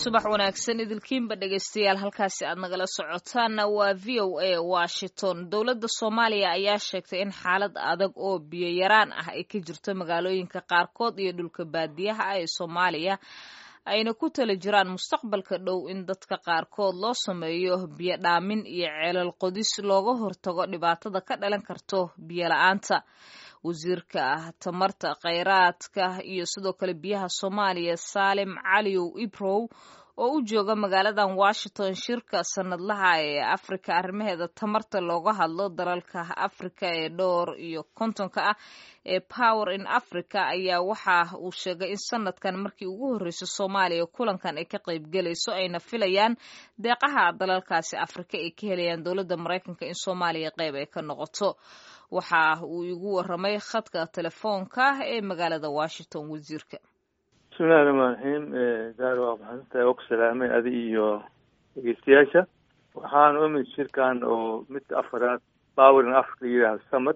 subax wanaagsan idilkiinba dhegaystayaal halkaasi aad nagala socotaanna waa v o a washington dowladda soomaaliya ayaa sheegtay in xaalad adag oo biyo yaraan ah ay ka jirto magaalooyinka qaarkood iyo dhulka baadiyaha ah ee soomaaliya ayna ku tala jiraan mustaqbalka dhow in dadka qaarkood loo sameeyo biyo dhaamin iyo ceelal qodis looga hortago dhibaatada ka dhalan karto biyo la-aanta wasiirka tamarta kheyraadka iyo sidoo kale biyaha soomaaliya saalim caliyow ibrow oo u jooga magaaladan washington shirka sanadlaha ee afrika arrimaheeda tamarta looga hadlo dalalka afrika ee dhowr iyo kontonka ah ee power in africa ayaa waxa uu sheegay in sanadkan markii ugu horreysay soomaaliya kulankan ay ka qaybgelayso ayna filayaan deeqaha dalalkaasi afrika ay ka helayaan dowladda maraykanka in soomaaliya qayb ay ka noqoto waxa uu igu waramay khadka telefoonka ee magaalada washington wasiirka bismillahi raxmaan raxiim gaar waa maxadsantahay waa ku salaamay adi iyo dhegeystayaasha waxaan umid shirkan oo midka afaraad power in africa yidhaha samad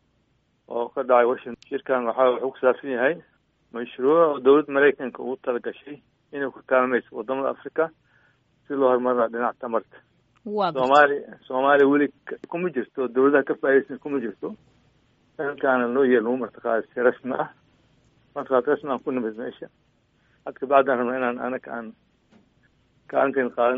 oo ka dhacay washington shirkan waxa wuxuu ku saabsan yahay mashruuc oo dowladda maraykanka ugu talagashay inay ku kaalmayso wadamada africa si loo horumarina dhinaca tamarta soomaaliya soomaaliya weli kuma jirto dowladaha ka faa'idaysan kuma jirto dalkaana loo yeel lagu martaqaada si rasmi ah martaqaad rasmi aan ku nimid meesha had kabacdaan rabna inaan anaga aan kaalinteen qaadan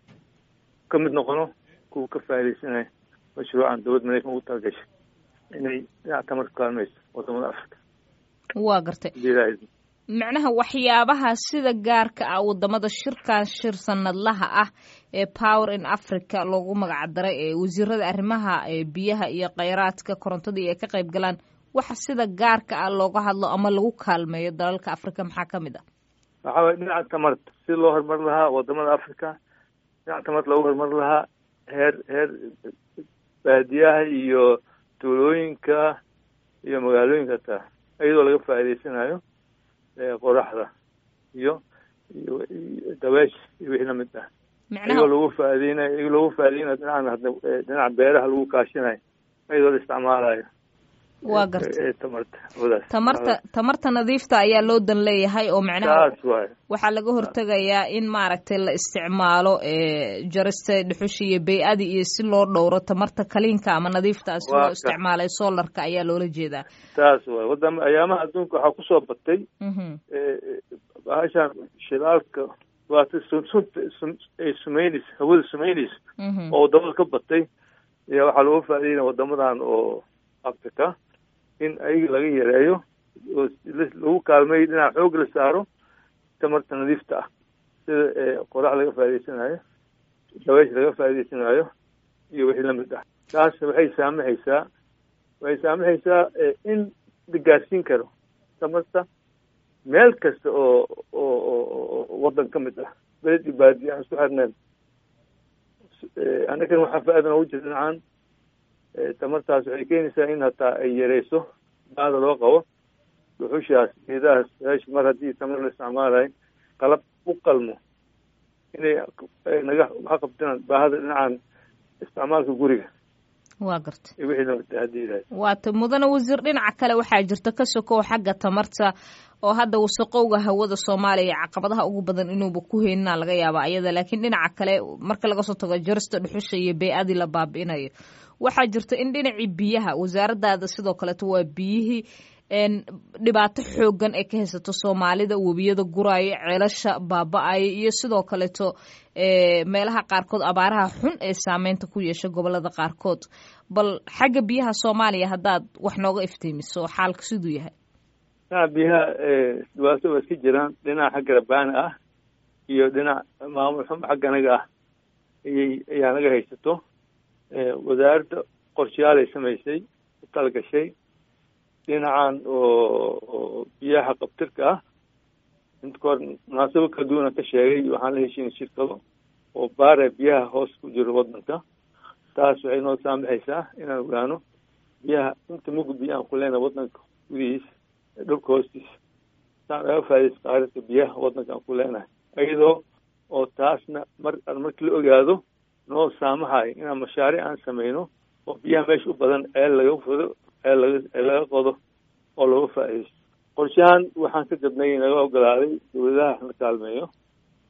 ka mid noqono kuwa ka faa'idaysanaya mashruucan dowladda maraykan ugu talagashay inay dhinaca tamarka ku kaalmayso wadamada africa waa gartay macnaha waxyaabaha sida gaarka ah wadamada shirkan shir sanadlaha ah ee power in africa loogu magac daray ee wasiirada arrimaha biyaha iyo kheyraadka korontadii ay ka qayb galaan waxa sida gaarka ah looga hadlo ama lagu kaalmeeyo dalalka africa maxaa ka mid ah waxaa waye dhinaca tamarta si loo horumar lahaa wadamada africa dhinaca tamarta loogu horumar lahaa heer heer baadiyaha iyo tuulooyinka iyo magaalooyinka taa iyadoo laga faa'iidaysanayo qoraxda iyo iyo dabeesha iyo wixii lamid ah iyagoo lagu faaideynayo iyagoo lagu faaideynayo dhinacan hadda dhinaca beeraha lagu kaashinayo iyadoo la isticmaalayo waa gartay tamarta wadaas tamarta tamarta nadiifta ayaa loo dan leeyahay oo macnaha saas waaye waxaa laga hortegayaa in maaragtay la isticmaalo jarista dhuxusha iyo bay-adi iyo si loo dhowro tamarta kaliinka ama nadiifta si loo isticmaalay solarka ayaa loola jeedaa saas waaye wadama ayaamaha adduunka waxaa kusoo batay bahashan shidaalka waata sunta ay sumeynaysa hawada sumeynaysa oo wadamada ka batay ayaa waxaa looga faa'ideynaya wadamadan oo africa in ayaga laga yareeyo oo lagu kaalmeeyo dhinaca xoog la saaro tamarta nadiifta ah sida qorax laga faa'idaysanayo dabeesha laga faa'idaysanayo iyo wixii lamid ah taas waxay saamaxaysaa waxay saamaxaysaa in la gaarsiin karo tamarta meel kasta oo oo oo waddan ka mid ah beled iyo baadiya aan isku xirneen annagan waxaa faa-iida noogu jira dhinacan tamartaas waxay keenaysaa in hataa ay yareyso baada loo qabo dhuxushaas geedahaas meesha mar haddii tamar la isticmaalayo qalab u qalmo inay naga waxa qabtaan baahada dhinacan isticmaalka guriga waa garta wixii lamid haddii ilahay waata mudane wasiir dhinaca kale waxaa jirta ka sokow xagga tamarta oo hadda wasaqowga hawada soomaaliya caqabadaha ugu badan inuuba ku heynina laga yaaba ayada laakiin dhinaca kale marka laga soo tago jarista dhuxusha iyo bey-adii la baabi'inayo waxaa jirta in dhinacii biyaha wasaaradaada sidoo kaleeto waa biyihii dhibaato xoogan ay ka haysato soomaalida webiyada guraayo ceelasha baaba-ayo iyo sidoo kaleeto meelaha qaarkood abaaraha xun ee saameynta ku yeesha gobolada qaarkood bal xagga biyaha soomaaliya haddaad wax nooga iftiimiso xaalka siduu yahay dhinaca biyaha dhibaato waa iska jiraan dhinaca xagga rabaana ah iyo dhinac maamul xum xagga anaga ah ayay ayaa naga haysato wasaaradda qorshayaalay samaysay u talagashay dhinacan oo biyaha qabtirka ah inta kahor munaasabo kala duwana ka sheegay waxaan la heshiinay shirkado oo baare biyaha hoos ku jiro waddanka taas waxay noo saamaxaysaa inaan ogaano biyaha inta mugu biyo aan ku leenahay waddanka gudihiisa dhulka hoostiisa saan aga faa'idaysa qaaradka biyaha waddanka aan ku leenahay iyadoo oo taasna mar markii la ogaado noo saamahayo inaan mashaariic aan sameyno oo biyaha meesha u badan ceel laga fodo ceel laga ceel laga qodo oo looga faa'iidaysto qorshahan waxaan ka gadnay naga ogolaaday dowladaha la kaalmeeyo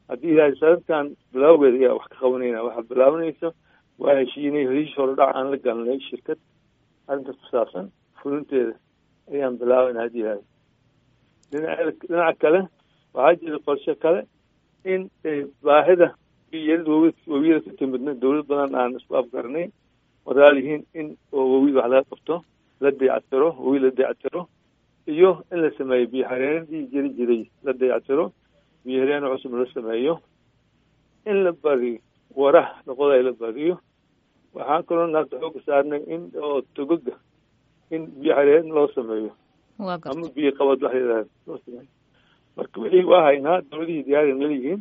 haddii ilaahay sanadkan bilaawgeeda ayaa wax ka qabanayna waxaa bilaabanaysa waa heshiinay heshiis horodhac aan la galnay shirkad arrintaas ku saabsan fulinteeda ayaan bilaabayna haddii ilaahay dhinaca dhinaca kale waxaa jira qorshe kale in baahida biyarida wawi wawiyada ka timidna dawlad badan aan isku afgarnay wadaal yihiin in oo wawi wax laga qabto la dayactiro wawi la dayactiro iyo in la sameeyo biyo xareenadii jiri jiray la dayactiro biyo hareeno cusub la sameeyo in la badiyo waraha laqoday la badiyo waxaan kaloo naagta xooga saarnay in oo togoga in biyo xareen loo sameeyo ama biyo qabad wax yidhahda loo sameeyo marka wixii waa haynaa dawladihii diyaari naliyihiin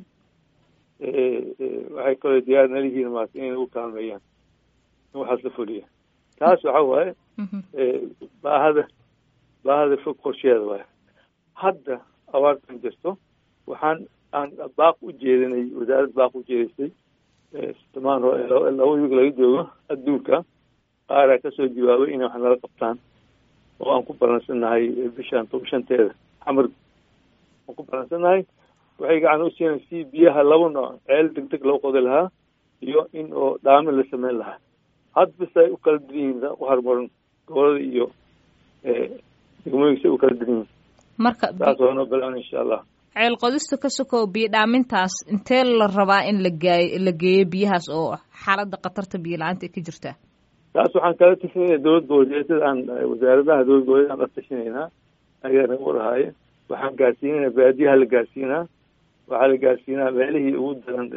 waxay kaloo diyaar naliyihiin maarata inay u kaalmeeyaan in waxaas la fuliya taas waxa waaye baahada baahada fog qorsheeda waaye hadda abaartan jirto waxaan aan baaq u jeedinay wasaarad baaq u jeedisay simaan laba wiig laga joogo adduunka qaaraa kasoo jawaabay inay wax nala qabtaan oo aan ku balansannahay bishaan shanteeda xamar aan ku balansannahay waxay gacan u siinay si biyaha laba nooc ceel deg deg loo qodi lahaa iyo in oo dhaami la sameyn lahaa had bis ay u kala diran yihiin u horumaran gobolada iyo degmooyinka say u kala diran yihiin marka taas waa noo bilaabna insha allah ceel qodista ka sokow biyo dhaamintaas intee la rabaa in la gaay la geeyo biyahaas oo xaaladda khatarta biyo la-aanta ka jirta taas waxaan kala tashanayna dowlad goboleedyada aan wasaaradaha dowlad goboleed aan la tashanaynaa ayaa nagu warahaaye waxaan gaarsiinayna baadiyaha la gaarsiinaa waxaa la gaarsiinaa meelihii ugu daran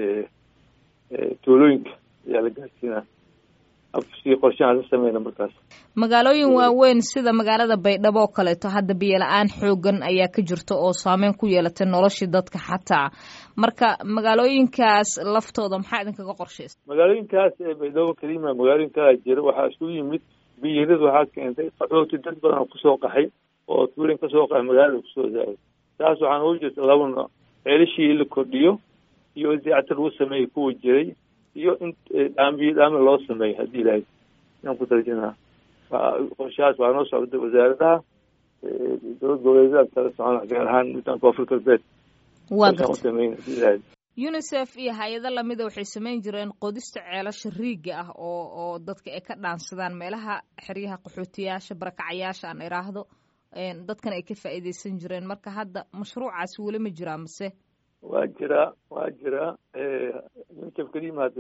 tuulooyinka ayaa la gaarsiinaa si qorshahaan la sameyna markaas magaalooyin waaweyn sida magaalada baydhabo oo kaleeto hadda biyo la-aan xoogan ayaa ka jirta oo saameyn ku yeelatay noloshii dadka xataa marka magaalooyinkaas laftooda maxaa idinkaga qorshaysa magaalooyinkaas baydhabo kalima magaalooyin kalaa jira waxaa isku yimid biyirada waxaa keentay qaxooti dad badan oo kusoo qaxay oo tuulen kasoo qaxay magaalada kusoo zaaday taas waxaan ugu jirta laba nooc ceelishii in la kordhiyo iyo in dayactir lagu sameeyay kuwa jiray iyo in dhaambiyo dhaami loo sameeyo haddii ilaahay inaan ku tarjinaa qorshahaas waa noo socda wasaaradaha dowlad goboleedyada kala socona gaar ahaan midaan koonfur galbeed waa garta sameyn haddii ilaahay unisef iyo hay-ado lamida waxay samayn jireen qodista ceelasha riigga ah oo oo dadka ay ka dhaansadaan meelaha xeryaha qaxootiyaasha barakacayaasha aan iraahdo dadkan ay ka faa'iideysan jireen marka hadda mashruucaasi weli ma jiraa mise waa jiraa waa jiraa unicef kalima hadda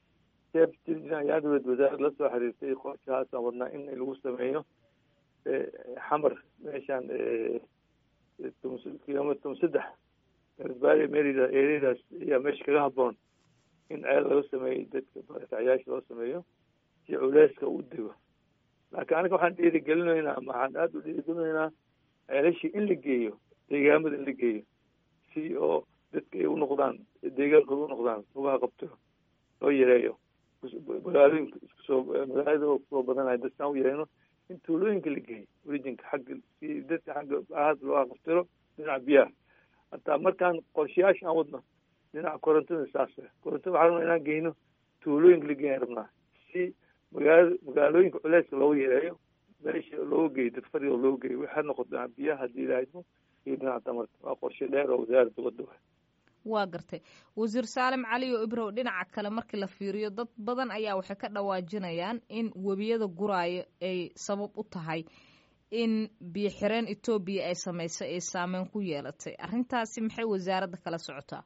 ayaadawed wasaarad la soo xiriirtay qorshahaasaan wadnaa in lagu sameeyo xamar meeshaan kilomitr tom saddex garsbaari merida eradaas ayaa meesha kaga haboon in ceel laga sameeyo dadka barakacayaasha loo sameeyo si culeyska u dego laakiin aniga waxaan dhiirigelinaynaa waxaan aada u dhiirigelinaynaa ceelashii in la geeyo deegaamada in la geeyo si oo dadka ay unoqdaan deegaankooda unoqdaan lugaha qabto loo yareeyo magaalooyinka iskusoo magaalada kusoo badanaya dadkaan u yareeno in tuulooyinka la geeyo orijinka xagga si dadka xagga ahaad looga qabtiro dhinaca biyaha hataa markaan qorshayaasha aan wadno dhinaca korontada saas korontada waxaa rabnaa inaan geyno tuulooyinka la geeyan rabnaa si magaalada magaalooyinka culeyska looga yareeyo meesha looga geeyo dad fariga looga geeyo waxaa noqoto dhinaca biyaha haddii ilaahaymo iyo dhinaca tamarta waa qorshe dheer oo wasaaradda wadda wa waa gartay wasiir saalim cali oo ibrow dhinaca kale markii la fiiriyo dad badan ayaa waxay ka dhawaajinayaan in webiyada guraayo ay sabab u tahay in biyo xireen etoobiya ay samaysay ay saameyn ku yeelatay arrintaasi maxay wasaaradda kala socotaa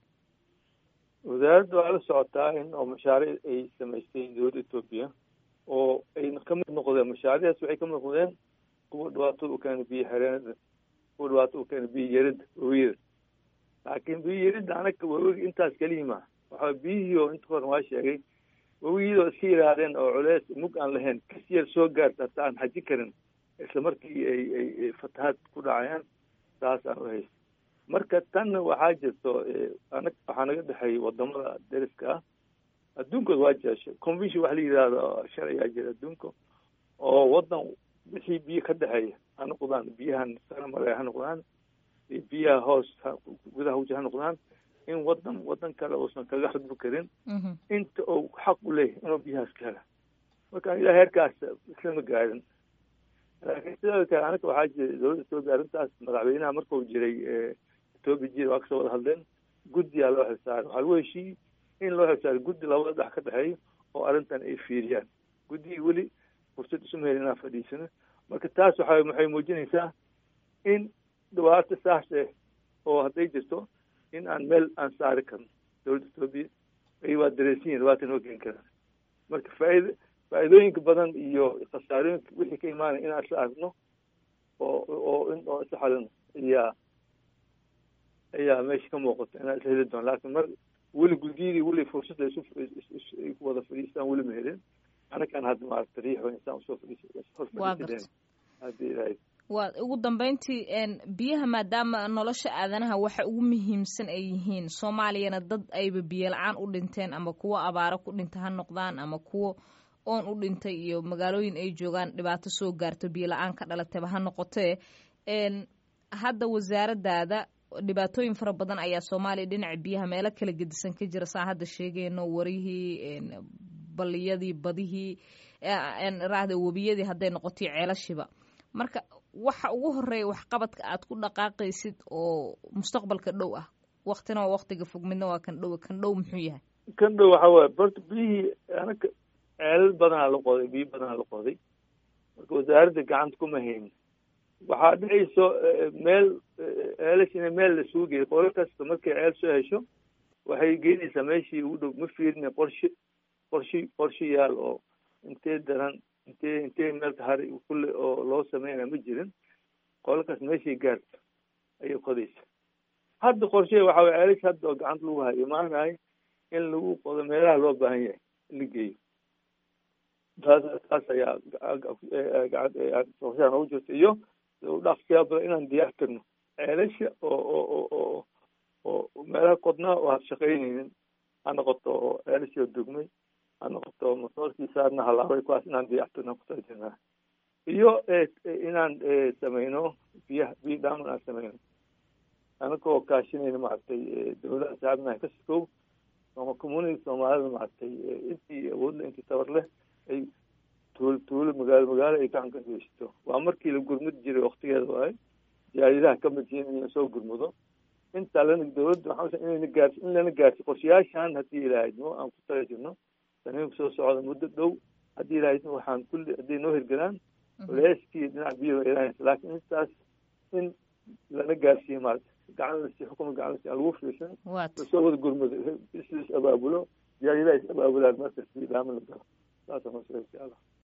wasaaradda waa la socotaa in oo mashaariic ay samaystay dowladda etoobiya oo ay ka mid noqdeen mashaariicdaas waxay ka mid noqdeen kuwa dhibaatada u keena biyo xireenada kuwa dhibaatada u keena biyo yarida webiyada laakiin biyo yaridda anaga wawigi intaas keliyima waxaa biyihii oo inta horan waa sheegay wawigiyada oo iska yidhaahdeen oo culeys mug aan lahayn kas yar soo gaarta hataa aan xaji karin isla markii ay ay fatahaad ku dhacayaan saas aan u haysta marka tanna waxaa jirto anag waxaa naga dhexeeyay wadamada deriska ah adduunkooda waa jira convention waxa la yidhahdo sharcigaa jira adduunka oo wadan wixii biyo ka dhexeeya ha noqdaan biyahan saramare ha noqdaan biyaha hoos gudaha wuja ha noqdaan in wadan wadan kale uusan kaga xadbu karin inta uu xaq u leeyahy inuu biyahaas ka hela marka ilaa heerkaas islama gaarin laakiin sidoo kale anaga waxaa jira dowladda etoobiya arrintaas madaxweynaha markuu jiray etoobiya jira waa kasoo wada hadleen guddiyaa loo xilsaaray waxaa lagu heshiiyey in loo xilsaaray guddi labada dhex ka dhexeeyo oo arrintan ay fiiriyaan guddigii weli fursad isuma helin inaan fadhiisano marka taas waxa waxay muujinaysaa in dhibaato saas eh oo hadday jirto in aan meel aan saari karno dowladda etoobiya ay waa dareensan yihin dhibaata noo keeni karaan marka faaid faa'iidooyinka badan iyo khasaarooyinka wixii ka imaanaya inaan isla aragno oo oo in oo isla xalino ayaa ayaa meesha ka muuqata inaan isla heli doono laakiin mar weli guddiyadii weli fursad ay ay ku wada fadhiistaan weli ma helin anakaan hadda maaragta riixo insaan usoo fadhiis haddii ilaahay waa ugu dambeyntii biyaha maadaama nolosha aadanaha waxa ugu muhiimsan ay yihiin soomaaliyana dad ayba biyo la-aan u dhinteen ama kuwo abaaro ku dhinta ha noqdaan ama kuwo oon u dhintay iyo magaalooyin ay joogaan dhibaato soo gaarto biyo la-aan ka dhalatayba ha noqotee hadda wasaaradaada dhibaatooyin fara badan ayaa soomaaliya dhinaca biyaha meelo kala gedisan ka jira saa hadda sheegayno warihii baliyadii badihii raahda webiyadii hadday noqotoy ceelashiba marka waxa ugu horeeya waxqabadka aad ku dhaqaaqaysid oo mustaqbalka dhow ah waktina waa waktiga fog midna waa kan dhow kan dhow muxuu yahay kan dhow waxa waaye borta biyihii anaka ceelal badanaa la qoday biyo badanaa la qoday marka wasaaradda gacanta kuma haynin waxaa dhicayso meel ceelash ina meel la isugu geeyo qolo kasta markay ceel soo hesho waxay geynaysaa meeshii ugu dhow ma fiirina qorshe qorshe qorshe yaal oo intee daran intee intee meelka hari kulle oo loo sameynaya ma jirin qolakaas meeshay gaarto ayay qodaysa hadda qorshe waxa way ceelash hadda oo gacanta lagu hayo imaanayo in lagu qodo meelaha loo baahan yahay la geeyo taas taas ayaa qorshaha noogu jirta iyo dhaqsiyaa badan inaan diyaar karno ceelasha oo oo oo oo meelaha qodnaa oo had shaqaynaynin ha noqoto oo ceelashii oo dugmay ha noqoto motoorkii saarna halaabay kuwaas inaan diyaartirno kutajirnaa iyo inaan sameyno biyaha biyo dhaaman aan sameyno anagoo kaashinayna maaragtay dowlada saabnaha ka sikow ama community soomaalida maaragtay intii awoodle intii tabar leh ay tuulo tuulo magaalo magaalo ay gacan ka geysato waa markii la gurmud jiray waktigeeda waaye jaaridaha ka mid yihiin in lasoo gurmudo intaa lana dowladda waxaa inayna gaarsi in lana gaarsi qorshayaashan haddii ilaahayno aan ku tala jirno saniinka soo socda muddo dhow haddii ilaahayno waxaan kulli hadday noo hirgalaan leeskii dhinac biyo ilaahaysa laakiin intaas in lana gaarsiiyo maarata gacan lasi xukuma gacan lasi aan lagu fiirsan lasoo wada gurmudo is is abaabulo jaaridaha is abaabulaan markas biyo dhaaman la galo saasa masala insha allah